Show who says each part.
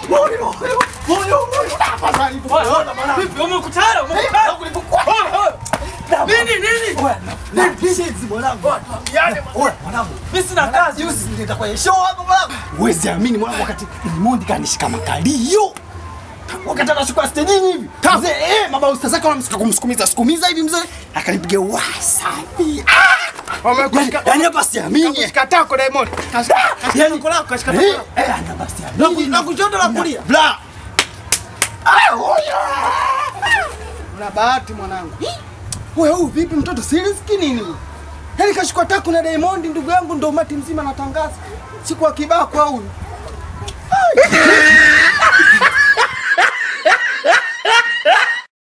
Speaker 1: Moyo, moyo, moyo, moyo. Tafadhali, unaona mwanangu.
Speaker 2: Vipi umekutana? Umekutana? Nini nini?
Speaker 1: Oya, na- na kishenzi mwanangu.
Speaker 2: Yaani
Speaker 1: Oya, mwanangu.
Speaker 2: mimi sina kazi.
Speaker 1: Juzi nilienda kwenye show hapa mwanangu. Huwezi amini mwanangu wakati Diamond kanishika makalio. Wakati anashuka stejini hivi. Mzee, eh, mama ustaz zake wanamsika kumsukumiza sukumiza hivi mzee. Akanipiga wasafi. Ah! Yaani- Yaani hapa siamini.
Speaker 2: Kataa kwa Diamond.
Speaker 1: Yaani
Speaker 2: Kwa lako kashika
Speaker 1: Eh, eh, ana basi amini.
Speaker 2: Na kushoto na kulia.
Speaker 1: Bla. Ah, oya.
Speaker 2: Una bahati mwanangu. Wewe huyu vipi mtoto serious nini huyu? Yaani kashikwa taku na Diamond ndugu yangu ndo umati mzima natangaza. Siku akibakwa huyu. Ai.